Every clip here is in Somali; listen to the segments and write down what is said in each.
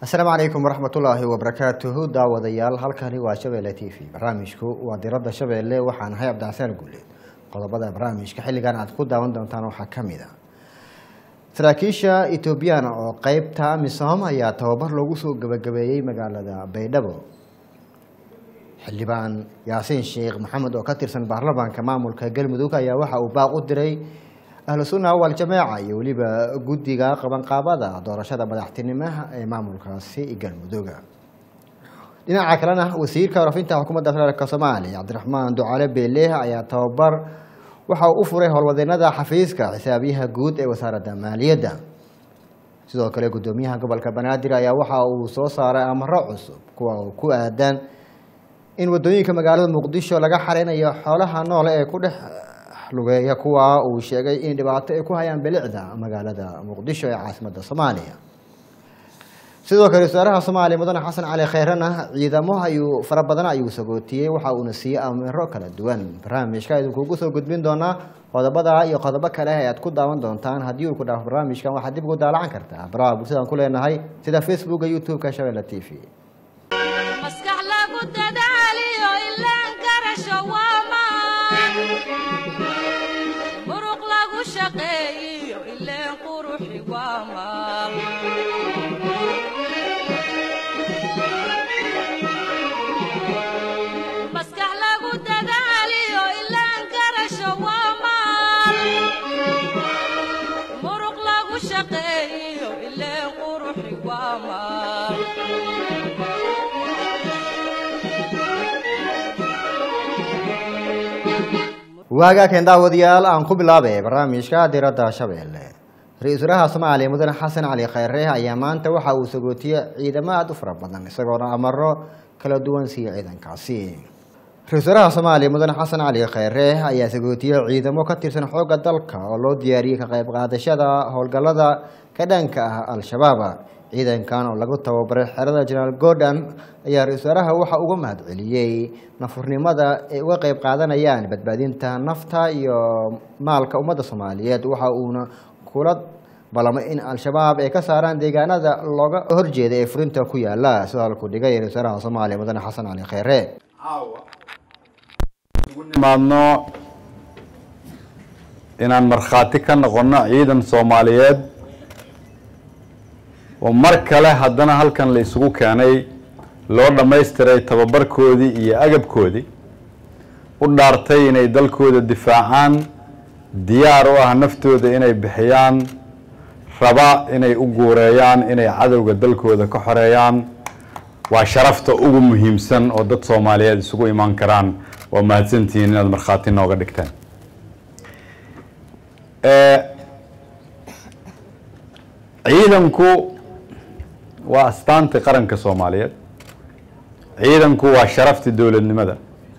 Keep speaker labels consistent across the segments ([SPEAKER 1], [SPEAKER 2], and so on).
[SPEAKER 1] asalaamu calaykum waraxmatullaahi wabarakaatuhu daawadayaal halkani waa shabeelle t v barnaamijku waa diradda shabeelle waxaan ahay cabdixasaan guuleed qodobada barnaamijka xilligan aad ku daawan doontaan waxaa ka mid a saraakiisha etoobiyaan oo qeybta misom ayaa tababar loogu soo gebagabeeyey magaalada baydhabo xildhibaan yaasiin sheekh maxamed oo ka tirsan baarlamaanka maamulka galmudug ayaa waxa uu baaq u diray ahlu sunna waljamaaca iyo weliba guddiga qabanqaabada doorashada madaxtinimaha ee maamulkaasi galmudug dhinaca kalena wasiirka warafinta xukuumadda federaalk soomaaliya cabdiraxmaan ducaale beeleh ayaa tababar waxa uu u furay howlwadeenada xafiiska xisaabiyaha guud ee wasaaradda maaliyadda sidoo kale guddoomiyaha gobolka banaadir ayaa waxa uu soo saaray amaro cusub kuwa uu ku aadan in wadooyinka magaalada muqdisho laga xareynayo xoolaha noole ee ku dhex lugeeya kuwa uu sheegay in dhibaato ay ku hayaan bilicda magaalada muqdisho ee caasimadda soomaaliya sidoo kale wasaaraha soomaaliya mudane xasan cali kheyrena ciidamo ayuu fara badan ayuu sagootiyey waxa uuna siiyey amiro kala duwan barnaamijka idinkuugu soo gudbin doonaa qodobada iyo qodobo kale ee aad ku daawan doontaan haddii uu ku dhaafo barnaamijkan waxaad dib ugu daalacan kartaa baraha bulshadaan ku leenahay sida facebooka youtube-ka shabeelle t v
[SPEAKER 2] maskax lagu dadaaliyo ilaan garasho waamaan muruq lagu shaqeeyiyo ileen quruxi waamaan maskax lagu dadaaliyo ilaan garasho waamaan muruq lagu shaqeeyiyo ileen quruxi waamaan
[SPEAKER 1] waagaaken daawadayaal aan ku bilaabay barnaamijka diradda shabeelle ra-iisul wasaaraha soomaaliya mudane xasan cali kheyre ayaa maanta waxa uu sagootiyey ciidamo aada u fara badan isagoona amaro kala duwan siiya ciidankaasi ra-isul wasaaraha soomaaliya mudane xasan cali kheyre ayaa sagootiyey ciidamo ka tirsan xoogga dalka oo loo diyaariyey ka qayb qaadashada howlgallada ka dhanka ah al-shabaab ciidankan oo lagu tababaray xerada jenaraal gordon ayaa ra-isul wasaaraha waxa uga mahad celiyey nafurnimada ay uga qeyb qaadanayaan badbaadinta nafta iyo maalka ummadda soomaaliyeed waxa uuna kula ballamay in al-shabaab ay ka saaraan deegaanada looga horjeeda ee furinta ku yaala sida halku dhigay ra-isul wasaaraha soomaaliya mudane xasan cali kheyre
[SPEAKER 3] nimaadno inaan markhaati ka noqono ciidan soomaaliyeed oo mar kale haddana halkan la isugu keenay loo dhammaystiray tababarkoodii iyo agabkoodii u dhaartay inay dalkooda difaacaan diyaar u ah naftooda inay bixiyaan raba inay u guureeyaan inay cadowga dalkooda ka xoreeyaan waa sharafta ugu muhiimsan oo dad soomaaliyeed isugu imaan karaan waa mahadsantihiin inaad markhaati nooga dhigtaan ciidanku waa astaantii qaranka soomaaliyeed ciidanku waa sharaftii dowladnimada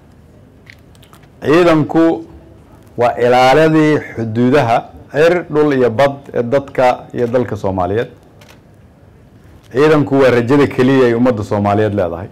[SPEAKER 3] ciidanku waa ilaaladii xuduudaha cir dhul iyo bad ee dadka iyo dalka soomaaliyeed ciidanku waa rajada keliya ay ummadda soomaaliyeed leedahay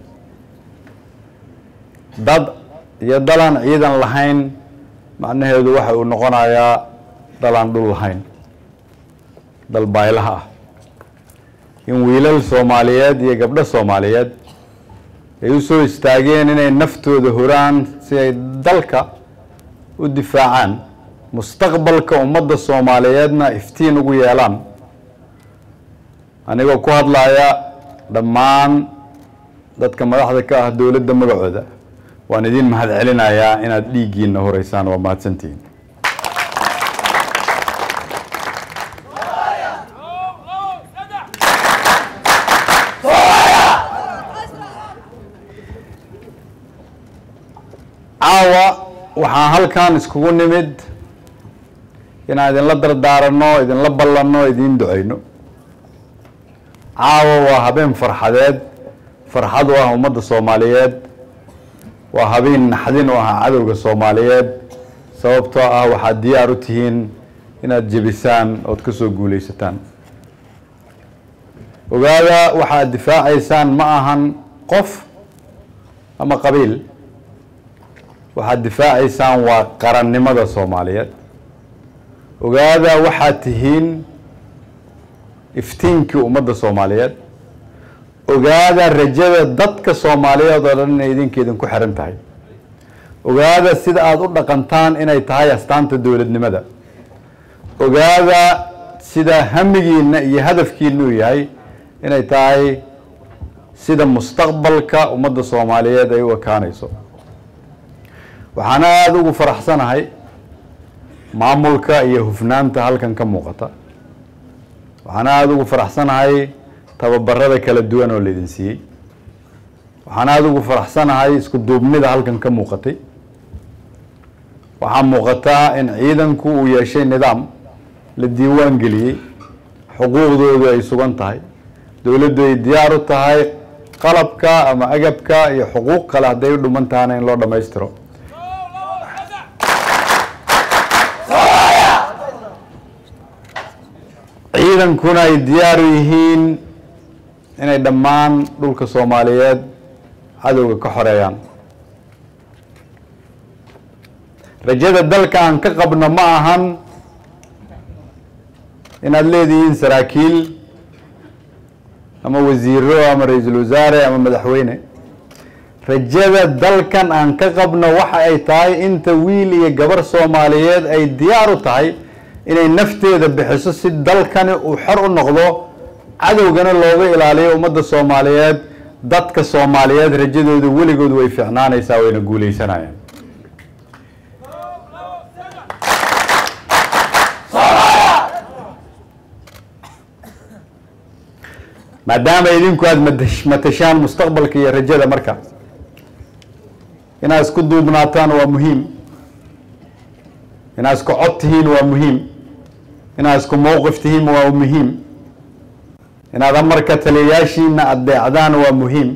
[SPEAKER 3] dad iyo dalaan ciidan lahayn macnaheedu waxa uu noqonayaa dalaan dhul lahayn dal baylaha ah in wiilal soomaaliyeed iyo gabdho soomaaliyeed ay u soo istaageen inay naftooda horaan si ay dalka u difaacaan mustaqbalka ummadda soomaaliyeedna iftiin ugu yeelaan anigoo ku hadlaya dhammaan dadka madaxda ka ah dowladda magacooda waan idin mahad celinayaa inaad dhiiggiina horeysaan waa mahadsantihiin caawa waxaan halkan iskugu nimid inaan idinla dardaaranno idinla ballanno idiin duceyno caawa waa habeen farxadeed farxad u ah ummadda soomaaliyeed waa habeen naxdin u ah cadowga soomaaliyeed sababtoo ah waxaad diyaar u tihiin inaad jebisaan ood ka soo guuleysataan ogaada waxaad difaacaysaan ma ahan qof ama qabiil waxaad difaacaysaan waa qarannimada soomaaliyeed ogaada waxaad tihiin iftiinkii ummadda soomaaliyeed ogaada rajada dadka soomaaliyeed oo dhan inay idinka idinku xiran tahay ogaada sida aada u dhaqantaan inay tahay astaanta dowladnimada ogaada sida hamigiina iyo hadafkiina uu yahay inay tahay sida mustaqbalka ummadda soomaaliyeed ay u ekaanayso waxaana aada ugu faraxsanahay maamulka iyo hufnaanta halkan ka muuqata waxaana aada ugu faraxsanahay tababarada kala duwan oo laydin siiyey waxaan aada ugu faraxsanahay isku duubnida halkan ka muuqatay waxaa muuqataa in ciidanku uu yeeshay nidaam la diiwaan geliyey xuquuqdoodu ay sugan tahay dowladdu ay diyaar u tahay qalabka ama agabka iyo xuquuq kale hadday u dhuman tahana in loo dhammaystiro ciidankuna ay diyaar u yihiin inay dhammaan dhulka soomaaliyeed cadowga ka xoreeyaan rajada dalka aan ka qabno ma ahan inaad leedihiin saraakiil ama wasiiro ama ra-iisul wasaare ama madaxweyne rajada dalkan aan ka qabno waxa ay tahay inta wiil iyo gabar soomaaliyeed ay diyaar u tahay inay nafteeda bixiso si dalkani uu xor u noqdo cadowgana looga ilaaliyo ummadda soomaaliyeed dadka soomaaliyeed rajadooda weligood way fiicnaanaysaa wayna guuleysanayaan maadaama idinku aada matash- matashaan mustaqbalka iyo rajada marka inaad isku duubnaataan waa muhiim inaad isku cod tihiin waa muhiim inaad isku mowqif tihiin waa muhiim inaad amarka taliyayaashiina adeecdaan waa muhiim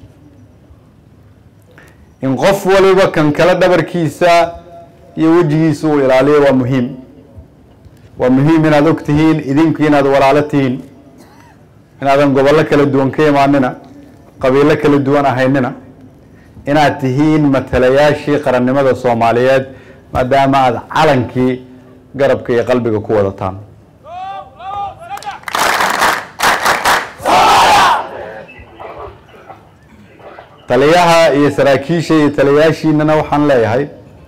[SPEAKER 3] in qof waliba kan kale dhabarkiisa iyo wejigiisa uu ilaaliyo waa muhiim waa muhiim inaad og tihiin idinku inaad walaalo tihiin inaadan gobollo kala duwan ka imaanina qabiilo kala duwan ahaynina inaad tihiin matalayaashii qarannimada soomaaliyeed maadaama aada calankii garabka iyo qalbiga ku wadataan taliyaha iyo saraakiisha iyo taliyayaashiinana waxaan leeyahay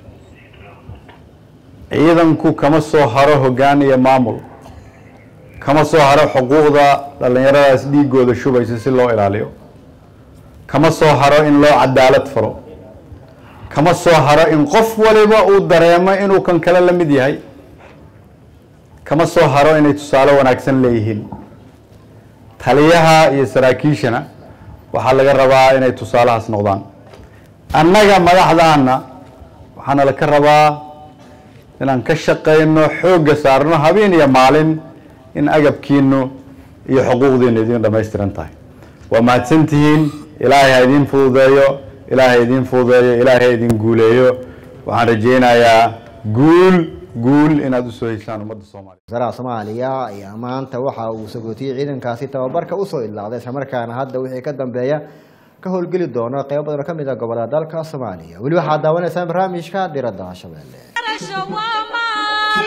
[SPEAKER 3] ciidanku kama soo haro hoggaan iyo maamul kama soo haro xuquuqda dhallinyaradaas dhiigooda shubaysa si loo ilaaliyo kama soo haro in loo cadaalad falo kama soo haro in qof waliba uu dareemo inuu kan kale la mid yahay kama soo haro inay tusaale wanaagsan leeyihiin taliyaha iyo saraakiishana waxaa laga rabaa inay tusaalahaas noqdaan annaga madaxdaana waxaana laka rabaa inaan ka shaqayno xoogga saarno habeen iyo maalin in agabkiinu iyo xuquuqdiinu idin dhammaystiran tahay waa mahadsantihiin ilaahay ha idiin fududeeyo ilaahay ha idiin fududeeyo ilaahay ha idin guuleeyo waxaan rajaynayaa guul guul inaad usoo heshaan ummadda soomaaliya
[SPEAKER 1] wasaaraha soomaaliya ayaa maanta waxa uu sagootiyey ciidankaasi tababarka usoo idlaacday islamarkaana hadda wixii ka dambeeya ka howlgeli doono qeybo badan oo ka mid ah gobolada dalka soomaaliya weli waxaad daawanaysaan barnaamijka diradda shabeelle
[SPEAKER 2] garasho waa maal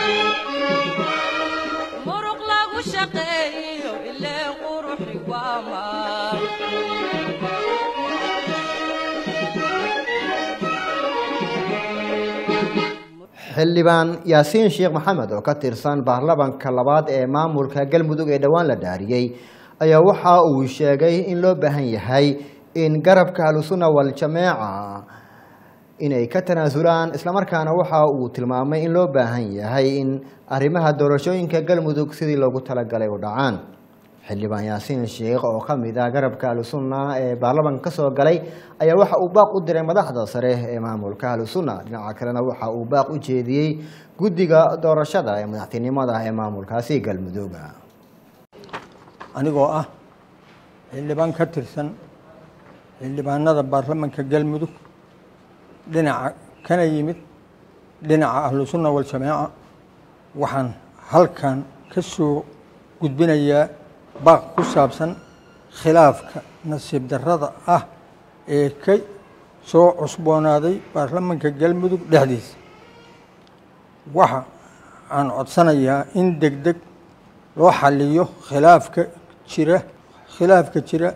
[SPEAKER 2] muruq lagu shaqeeyo ilee quruxi waa maal
[SPEAKER 1] xildhibaan yaasiin sheekh maxamed oo ka tirsan baarlamanka labaad ee maamulka galmudug ee dhowaan la dhaariyey ayaa waxa uu sheegay in loo baahan yahay in garabka ahlusunna waljamaaca inay ka tanaasulaan islamarkaana waxa uu tilmaamay in loo baahan yahay in arrimaha doorashooyinka galmudug sidii loogu talagalay u dhacaan xildhibaan yaasiin sheekh oo ka mid ah garabka ahlusunna ee baarlamanka kasoo galay ayaa waxa uu baaq u diray madaxda sare ee maamulka ahlusunna dhinaca kalena waxa uu baaq u jeediyey guddiga doorashada ee madaxtinimada ee maamulkaasi galmudug
[SPEAKER 4] anigoo ah xildhibaan ka tirsan xildhibaanada baarlamanka galmudug dhinaca kana yimid dhinaca ahlusunna waljamaaca waxaan halkan ka soo gudbinayaa baaq ku saabsan khilaafka nasiib darrada ah ee ka soo cusboonaaday baarlamanka galmudug dhexdiisa waxa aan codsanayaa in deg deg loo xaliyo khilaafka jira khilaafka jira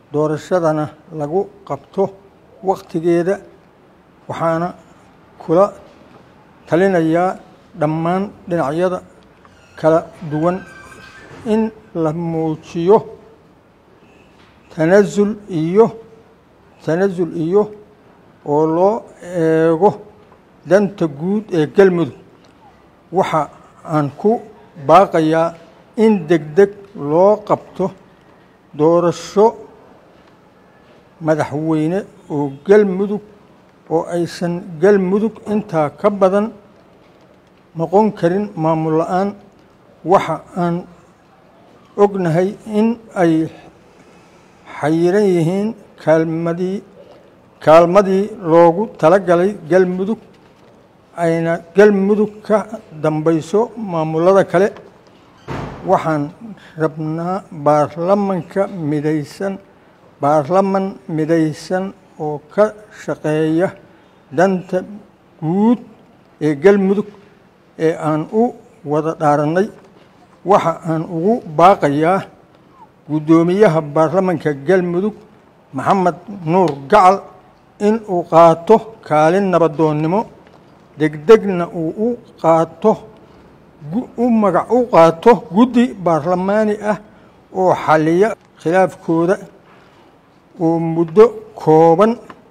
[SPEAKER 4] doorashadana lagu qabto waktigeeda waxaana kula talinayaa dhammaan dhinacyada kala duwan in la muujiyo tanasul iyo tanasul iyo oo loo eego danta guud ee galmudug waxa aan ku baaqayaa in deg deg loo qabto doorasho madaxweyne oo galmudug oo aysan galmudug intaa ka badan noqon karin maamul la-aan waxa aan ognahay in ay xayiran yihiin kaalmadii kaalmadii loogu talagalay galmudug ayna galmudug ka dambayso maamulada kale waxaan rabnaa baarlamanka midaysan baarlaman midaysan oo ka shaqeeya danta guud ee galmudug ee aan u wada dhaarannay waxa aan ugu baaqayaa guddoomiyaha baarlamanka galmudug maxamed nuur gacal in uu qaato kaalin nabadoonnimo degdegna uu u qaato u magac u qaato guddi baarlamaani ah oo xaliya khilaafkooda oo muddo kooban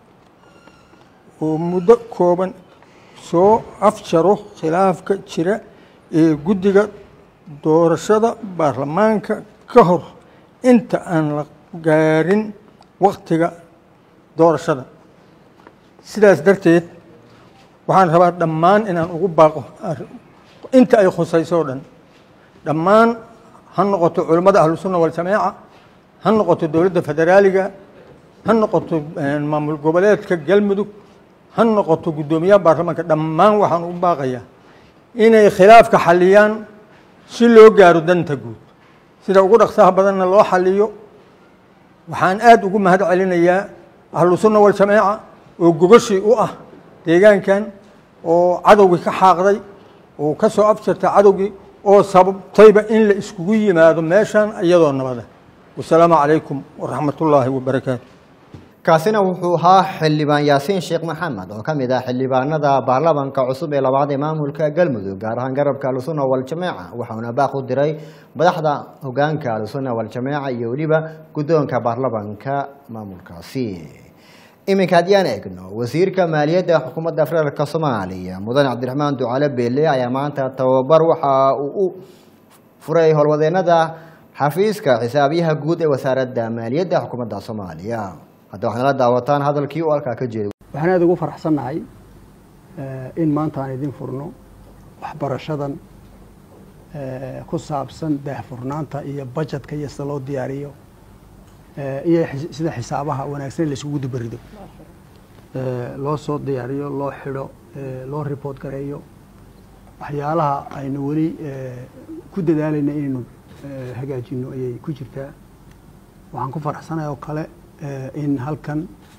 [SPEAKER 4] oo muddo kooban soo afjaro khilaafka jira ee guddiga doorashada baarlamaanka ka hor inta aan la gaarin waktiga doorashada sidaas darteed waxaan rabaa dhammaan inaan ugu baaqo inta ay khusayso o dhan dhammaan ha noqoto culimmada ahlusunna waljamaaca ha noqoto dowladda federaaliga ha noqoto maamul goboleedka galmudug ha noqoto guddoomiyaha baarlamaanka dhammaan waxaan ugu baaqayaa inay khilaafka xaliyaan si loo gaaro danta guud sida ugu dhaqsaha badanna loo xaliyo waxaan aada ugu mahad celinayaa ahlusunna waljamaaca oo gogashii u ah deegaankan oo cadowgii ka xaaqday oo ka soo afjartay cadowgii oo sababtayba in la iskugu yimaado meeshan iyadoo nabada wasalaamu calaykum waraxmat ullaahi wabarakaatu
[SPEAKER 1] kaasina wuxuu ahaa xildhibaan yaasiin sheekh maxamed oo ka mid ah xildhibaanada baarlamanka cusub ee labaad ee maamulka galmudug gaar ahaan garabka ahlusunna waljamaaca waxauna baaq u diray madaxda hogaanka ahlusunna waljamaaca iyo weliba guddoonka baarlamanka maamulkaasi iminka haddii aan eegno wasiirka maaliyadda xukuumadda federaalk soomaaliya mudane cabdiraxmaan ducale beele ayaa maanta tababar waxa uu u furay howlwadeenada xafiiska xisaabiyaha guud ee wasaaradda maaliyadda xukuumadda soomaaliya hadda waxaad nala daawataan hadalkii uu halkaa ka jeeday
[SPEAKER 5] waxaan aada ugu faraxsannahay in maanta aan idin furno waxbarashadan ku saabsan daahfurnaanta iyo bajetka iyo sida loo diyaariyo iyo sida xisaabaha wanaagsan la isugu dubarido loo soo diyaariyo loo xidho loo report gareeyo waxyaalaha aynu weli ku dadaalayna inaynu hagaajino ayay ku jirtaa waxaan ku faraxsanahay oo kale in halkan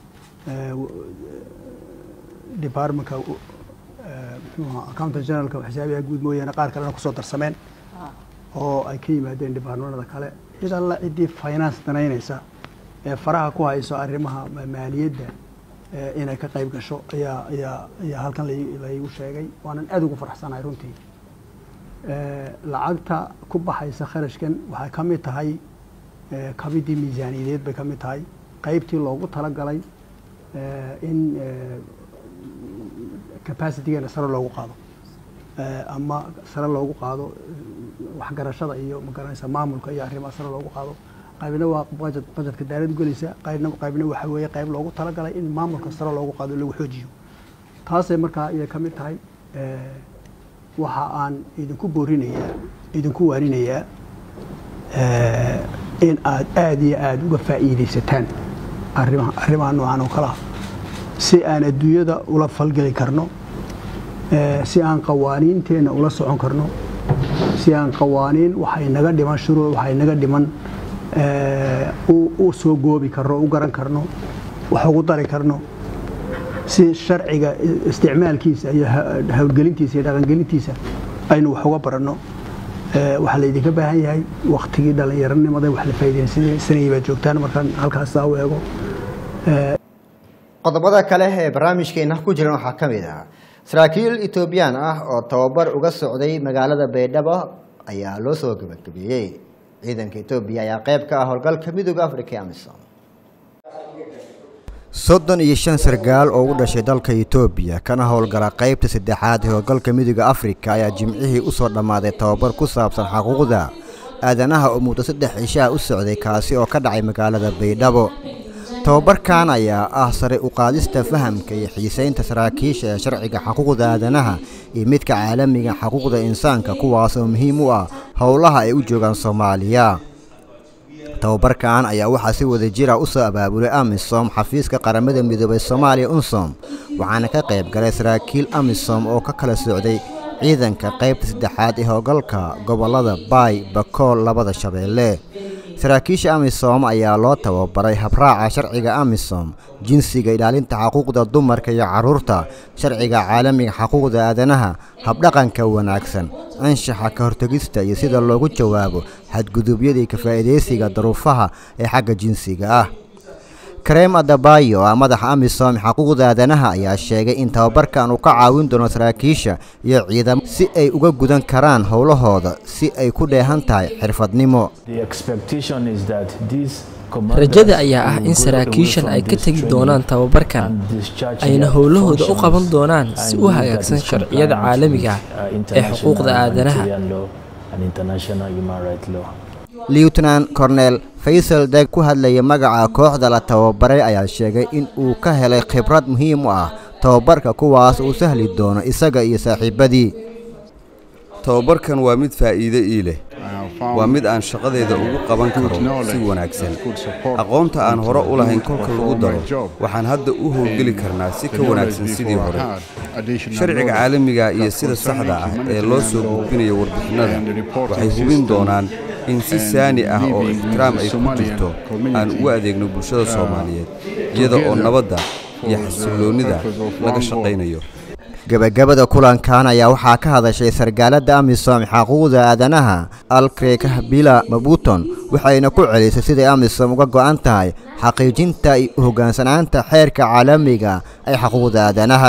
[SPEAKER 5] departmentka mxuuha accountant generalka xisaabiyaha guud mooyaane qaar kalena kusoo darsameen oo ay ka yimaadeen departmenada kale cid alla ciddii finance danaynaysa ee faraha ku hayso arrimaha maaliyadda inay ka qayb gasho ayaa ayaa ayaa halkan laygu sheegay waanan aada ugu faraxsanahay runtii lacagta ku baxaysa kharashkan waxay ka mid tahay kamidii miisaaniyadeed bay ka mid tahay qaybtii loogu talagalay in capacitygeena sare loogu qaado ama sare loogu qaado waxgarashada iyo magaranaysa maamulka iyo arrimaha sare loogu qaado qaybna waa budget budgetka daaladu gelaysa qaybna qaybna waxa weeye qayb loogu talagalay in maamulka sare loogu qaado lagu xoojiyo taasay markaa iyay ka mid tahay waxa aan idinku boorinayaa idinku waarinayaa in aad aada iyo aada uga faa'iidaysataan arrimaha arrimaha noocan oo kale ah si aan adduunyada ula falgeli karno si aan qawaaniinteenna ula socon karno si aan qawaaniin waxay naga dhiman shuruuc waxay naga dhiman u soo goobi karno u garan karno wax ugu dari karno si sharciga isticmaalkiisa iyo howlgelintiisa iyo dhaqangelintiisa aynu wax uga baranno Eh, waxaa laydinka baahan yahay waktigii dhallinyaronimada wax la faa'iidaysanayay baad joogtaan markaan halkaas saa u eego
[SPEAKER 1] qodobada kale ee barnaamijkeena ku jiran waxaa ka mid ah saraakiil etoobiyaan ah oo tababar uga socday magaalada baydhabo ayaa loo soo gabagabeeyey ciidanka etoobiya ayaa qayb ka ah howlgalka midooda africa ee amisom soddon iyo shan sargaal oo u dhashay dalka etoobiya kana howlgala qaybta saddexaad ee howlgalka midooda afrika ayaa jimcihii u soo dhammaaday tababar ku saabsan xuquuqda aadanaha oo muddo saddex cishaha u socday kaasi oo ka dhacay magaalada baydhabo tababarkan ayaa ah sare u qaadista fahamka iyo xiisaynta saraakiisha ee sharciga xuquuqda aadanaha iyo midka caalamiga xuquuqda insaanka kuwaas oo muhiim u ah howlaha ay u joogaan soomaaliya tababarkan ayaa waxaa si wada jira u soo abaabulay amisom xafiiska qaramada midoobay soomaaliya unsom waxaana ka qayb galay saraakiil amisom oo ka kala socday ciidanka qaybta saddexaad ee howlgalka gobollada baay bakool labada shabeelle saraakiisha amisom ayaa loo tababaray habraaca sharciga amisom jinsiga ilaalinta xuquuqda dumarka iyo carruurta sharciga caalamiga xuquuqda aadanaha habdhaqanka wanaagsan anshaxa ka hortegista iyo sida loogu jawaabo xadgudubyadii ka faa'iidaysiga daruufaha ee xagga jinsiga ah kareem adabayo oo ah madaxa amisom xuquuqda aadanaha ayaa sheegay in tababarkan uu ka caawin doono saraakiisha iyo ciidamo si ay uga gudan karaan howlahooda si ay ku dheehan tahay xirfadnimo
[SPEAKER 6] rajada ayaa ah in saraakiishan ay ka tegi doonaan tababarkan ayna howlahooda u qaban doonaan si u hagaagsan sharciyada caalamiga ah ee xuquuqda aadanaha
[SPEAKER 1] lieutenant cornel faysal deg ku hadlaya magaca kooxda la tababaray ayaa sheegay in uu ka helay khibrad muhiim u ah tababarka kuwaas uu sahli doono isaga iyo saaxiibadii
[SPEAKER 7] tababarkan waa mid faa'iido ii leh waa mid aan shaqadeeda ugu qaban karo si wanaagsan aqoonta aan hore u lahayn kolka lagu daro waxaan hadda u howlgeli karnaa si ka wanaagsan sidii hore sharciga caalamiga iyo sida saxda ah ee loo soo gudbinayo warbixinnada waxay hubin doonaan in si saani ah oo ixtiraam ay ku jirto aan ugu adeegno bulshada soomaaliyeed iyada oo nabadda iyo xasilloonnida laga shaqaynayo
[SPEAKER 1] gebagabada kulankan ayaa waxaa ka hadashay sargaalada amisom xuquuqda aadanaha alkrekahbila mabuton waxayna ku celisay siday amisom uga go'an tahay xaqiijinta iyo u hoggaansanaanta xeerka caalamiga ee xuquuqda aadanaha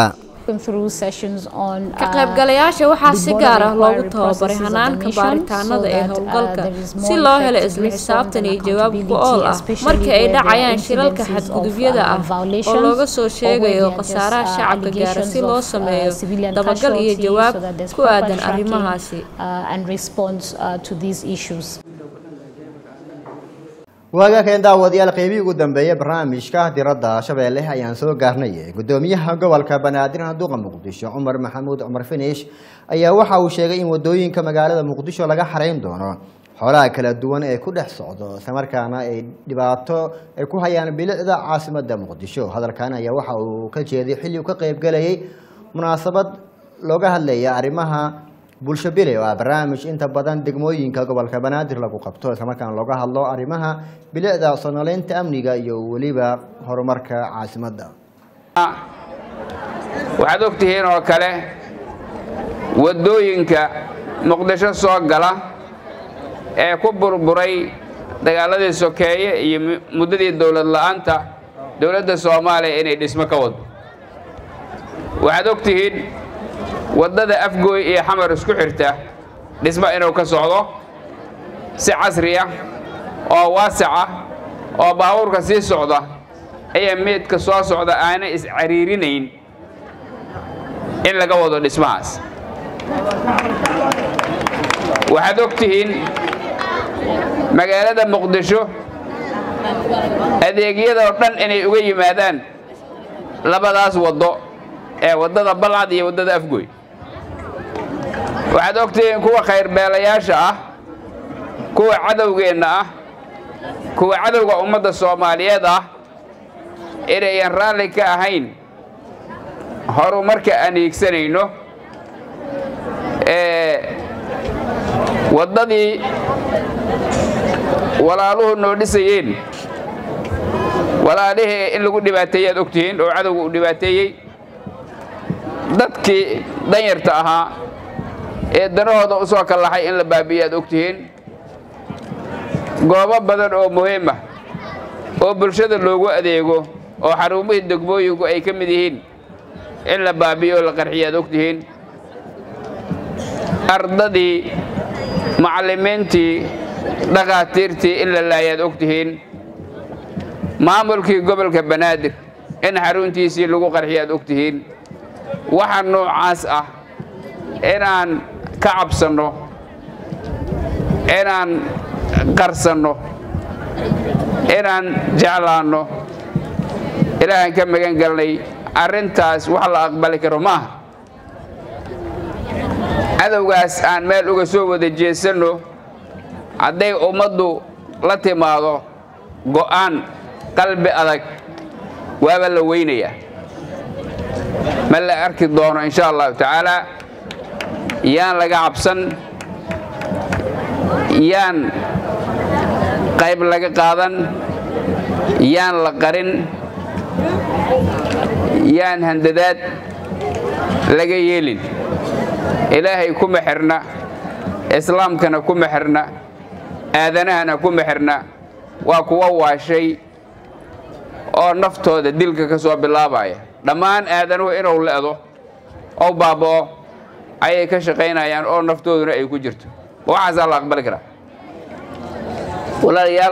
[SPEAKER 8] ka qaybgalayaasha waxaa si gaar ah loogu tababaray hanaanka baaritaanada ee howlgalka si loo helo isla xisaabtan iyo jawaab ku ool ah marka ay dhacayaan shilalka xadgudubyada ah oo looga soo sheegayo khasaaraha shacabka gaara si loo sameeyo dabagal iyo jawaab ku aadan arrimahaasi
[SPEAKER 1] waagaakeen daawadayaal qeybihii ugu dambeeyey barnaamijka diradda shabeelle ayaan soo gaarnay gudoomiyaha gobolka banaadir duqa muqdisho cumar maxamuud cumar finish ayaa waxa uu sheegay in wadooyinka magaalada muqdisho laga xarayn doono xoolaha kala duwan ee ku dhex socdo islamarkaana ay dhibaato ay ku hayaan bilicda caasimada muqdisho hadalkan ayaa waxa uu ka jeeday xilli uu ka qeybgalayay munaasabad looga hadlaya arrimaha bulsho bile oo ah barnaamij inta badan degmooyinka gobolka banaadir lagu qabto islamarkaana looga hadlo arrimaha bilicda sonoleynta amniga iyo weliba horumarka caasimadda
[SPEAKER 9] waxaad ogtihiin oo kale waddooyinka muqdisho soo gala ee ku burburay dagaaladii sokeeye iyo muddadii dowlad la'aanta dowladda soomaaliya inay dhismo ka wado waxaad ogtihiin waddada afgooy iyo xamar isku xirta dhismo inuu ka socdo si casri ah oo waasac ah oo baabuurka sii socda ayaa meedka soo socda aanay iscariirinayn in laga wado dhismahaas waxaad og tihiin magaalada muqdisho adeegyadoo dhan inay uga yimaadaan labadaas waddo ee waddada balcad iyo waddada afgooy waxaad ogtihiin kuwa khayrbeelayaasha ah kuwa cadowgeenna ah kuwa cadowga ummadda soomaaliyeed ah inayan raalli ka ahayn horumarka aan hiigsanayno ee waddadii walaaluhu noo dhisayeen walaalihii in lagu dhibaateeyey aad ogtihiin oo cadowga uu dhibaateeyey dadkii danyarta ahaa ee danahooda u soo kallaxay in la baabi'iyo aad ogtihiin goobo badan oo muhiim ah oo bulshada loogu adeego oo xarumihii degmooyinku ay ka mid yihiin in la baabi'iyo oo la qarxiyo aad ogtihiin ardadii macallimiintii dhakhaatiirtii in la laayaad ogtihiin maamulkii gobolka banaadir in xaruntiisii lagu qarxiyo aad ogtihiin waxa noocaas ah inaan ka cabsanno inaan qarsanno inaan jeclaanno ilaahaan ka magan galnay arrintaas wax la aqbali karo maaha cadowgaas aan meel uga soo wada jeesanno hadday ummaddu la timaado go'aan qalbi adag waaba la weynayaa ma la arki doono insha allahu tacaala yaan laga cabsan yaan qayb laga qaadan yaan la qarin yaan handadaad laga yeelin ilaahay kuma xirna islaamkana kuma xirna aadanahana kuma xirna waa kuwa waashay oo naftooda dilka ka soo bilaabaya dhammaan aadanuhu inuu le'do oo baaba'o ayay ka shaqaynayaan oo naftooduna ay ku jirto waxaasaa la aqbali karaa walaalayaal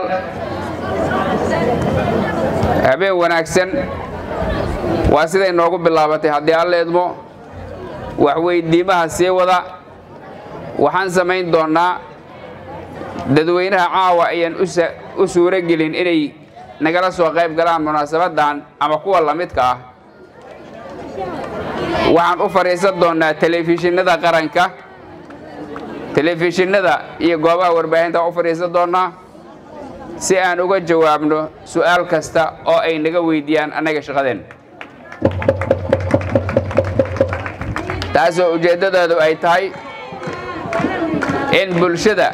[SPEAKER 9] habeen wanaagsan waa siday noogu bilaabatay haddii alla idmo waxweydiimaha sii wada waxaan samayn doonnaa dadweynaha caawa ayaan u suuro gelin inay nagala soo qayb galaan munaasabaddan ama kuwa la midka ah waxaan u fadhiisan doonnaa telefishinnada qaranka telefishinnada iyo goobaha warbaahinta u fadhiisan doonnaa si aan uga jawaabno su'aal kasta oo ay naga weydiiyaan annaga shaqadeen taasoo ujeeddadoodu ay tahay in bulshada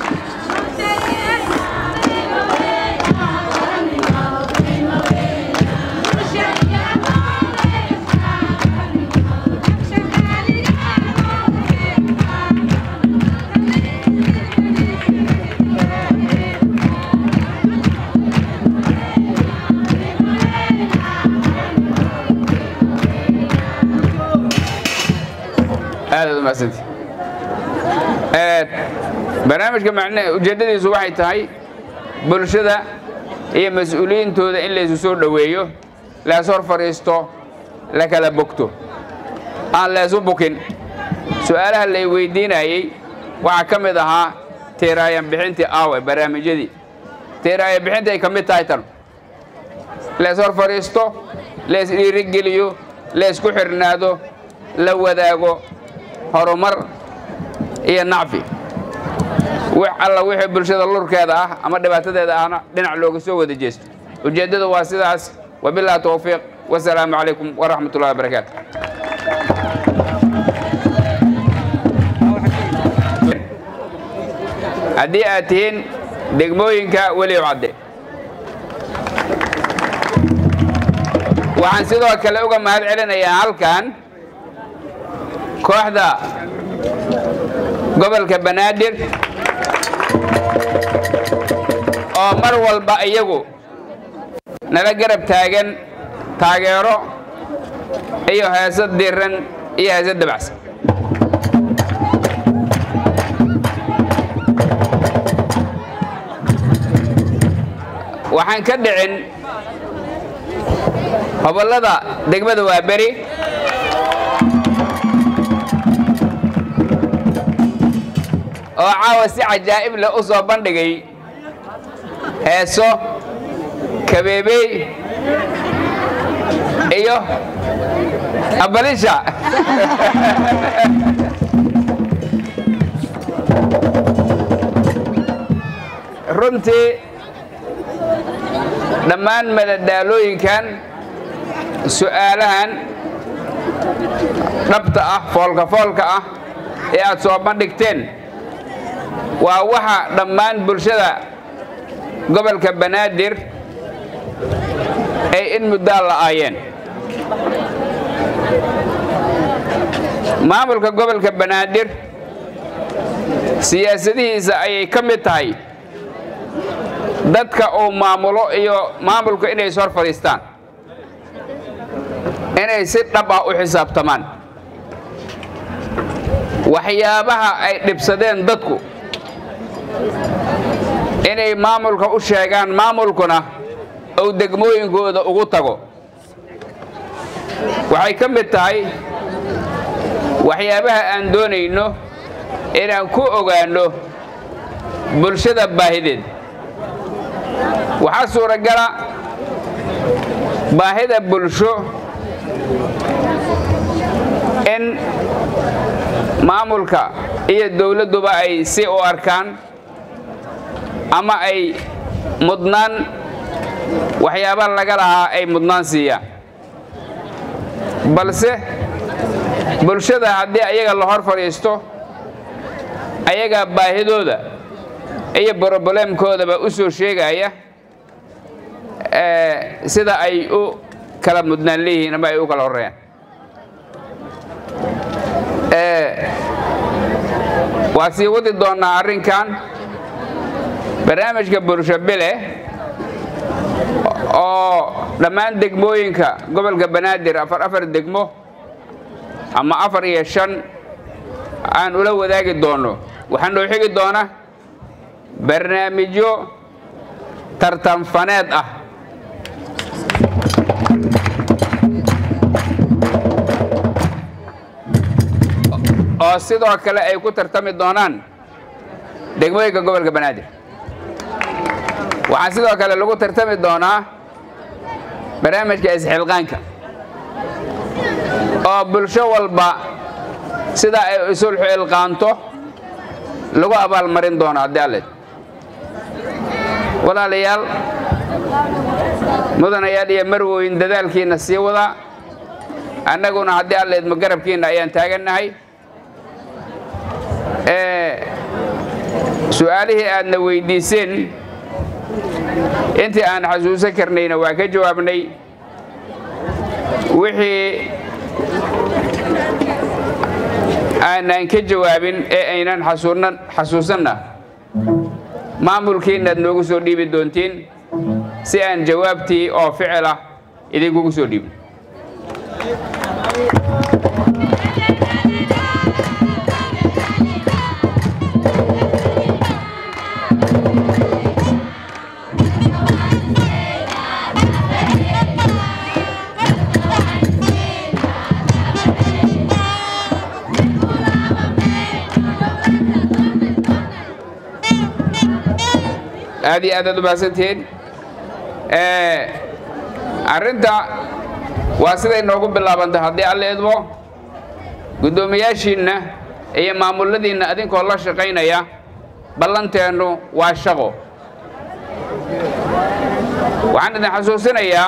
[SPEAKER 9] aadaad umahadsanta barnaamijka macne ujeeddadiisu waxay tahay bulshada iyo mas-uuliyiintooda in laysu soo dhoweeyo lees hor fadhiisto la kala bogto aan leesu bukin su'aalaha lay weydiinayey waxaa ka mid ahaa tiiraayan bixintii aawe barnaamijyadii tiiraayan bixintii ay ka mid tahay tan lees hor fadhiisto lees dhiirigeliyo leesku xirnaado la wadaago horumar iyo nacfi wix alla wixii bulshada lurkeeda ah ama dhibaatadeeda ahna dhinac looga soo wada jeesto ujeeddadu waa sidaas wabillahi towfiiq wasalaamu calaykum waraxmat ullahi wabarakaatu haddii aad tihiin degmooyinka weliw cadde waxaan sidoo kale uga mahad celinayaa halkan kooxda gobolka banaadir oo mar walba iyagu nala garab taagan taageero iyo heesad diran iyo heesad dabacsan waxaan ka dhicin hobollada degmada waa beri oo caawa si cajaa'ib leh u soo bandhigay heeso kabeebey iyo abalisha runtii dhammaan madadaalooyinkan su'aalahan dhabta ah foolka foolka ah ee aad soo bandhigteen waa waxa dhammaan bulshada gobolka banaadir ay in muddaa la'aayeen maamulka gobolka banaadir siyaasadihiisa ayay ka mid tahay dadka uu maamulo iyo maamulka inay is hor fadhiistaan inay si dhab ah u xisaabtamaan waxyaabaha ay dhibsadeen dadku inay maamulka u sheegaan maamulkuna uu degmooyinkooda ugu tago waxay ka mid tahay waxyaabaha aan doonayno inaan ku ogaanno bulshada baahideed waxaa suuragala baahida bulsho in maamulka iyo dowladduba ay si u arkaan ama ay mudnaan waxyaaba laga lahaa ay mudnaan siiyaan balse bulshada haddii ayaga la hor fadhiisto ayagaa baahidooda iyo broboleemkoodaba u soo sheegaya sida ay u kala mudnaan leeyihiin ama ay u kala horreeyaan waa sii wadi doonnaa arrinkan barnaamijka bulsho bile oo dhammaan degmooyinka gobolka banaadir afar afar degmo ama afar iyo shan aan ula wadaagi doonno waxaa noo xigi doona barnaamijyo tartanfaneed ah oo sidoo kale ay ku tartami doonaan degmooyinka gobolka banaadir waxaa sidoo kale lagu tartami doonaa barnaamijka isxilqaanka oo bulsho walba sida ay isulxu ilqaanto lagu abaalmarin doono haddii alleed walaalayaal mudanayaal iyo marwoyn dadaalkiinna sii wada annaguna haddii alleed ma garabkiinna ayaan taagannahay su-aalihii aadna weyddiiseen intii aan xasuusan karnayna waa ka jawaabnay wixii aanaan ka jawaabin ee aynan xasuusanna maamulkiinnaad noogu soo dhiibi doontiin si aan jawaabtii oo ficil ah idinkugu soo dhiibin aad iyo aad aad u mahadsantihiin arrinta waa siday noogu bilaabantay haddii alla idmo guddoomiyaashiinna iyo maamuladiinna adinkoo la shaqaynaya ballanteennu waa shaqo waxaan idin xasuusinayaa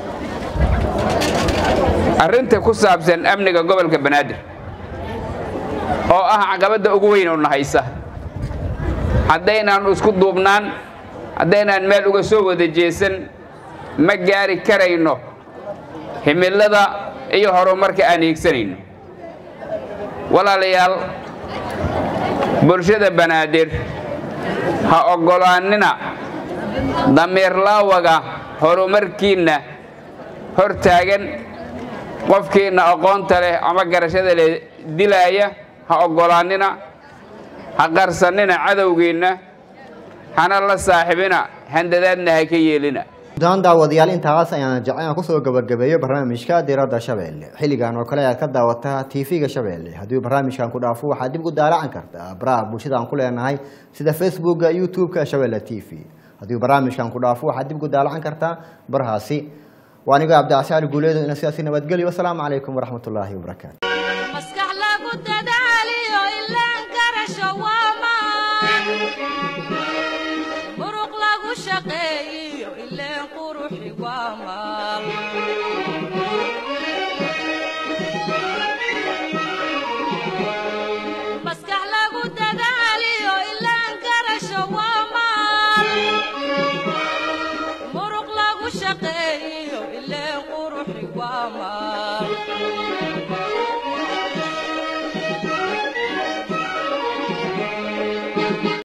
[SPEAKER 9] arrinta ku saabsan amniga gobolka banaadir oo ah caqabadda ugu weyn oo nahaysa haddaynaan isku duubnaan haddaynaan meel uga soo wada jeesan ma gaari karayno himilada iyo horumarka aan hiigsanayno walaalayaal bulshada banaadir ha oggolaannina damiirlaawaga horumarkiinna hor taagan qofkiinna aqoonta leh ama garashada leh dilaaya ha oggolaannina ha qarsannina cadowgiinna hana la saaxibina handadaadna ha ka yeelina
[SPEAKER 1] guddaan daawadayaal intaas ayaan jecel inaan kusoo gabagabeeyo barnaamijka diradda shabeelle xilligan oo kale ayaad ka daawataa tv-ga shabeelle haddii barnaamijkan ku dhaafo waxaad dib u daalacan kartaa baraha bulshada aan ku leenahay sida facebooka youtube-ka shabeelle t v haddii barnaamijkan ku dhaafo waxaad dib u daalacan kartaa barahaasi waa anigo cabdicasi guuleedo ina sidaasi nabadgelyo wasalaamu calaykum waraxmatullaahi wabarakaatu
[SPEAKER 2] maskax lagu dadaaliyo ilaan garasho waa maan muruq lagu shaqeeyiyo ileen quruxi waa maal maskax lagu dadaaliyo ilaan garasho waa maal muruq lagu shaqeeyiyo ileen quruxi waa maal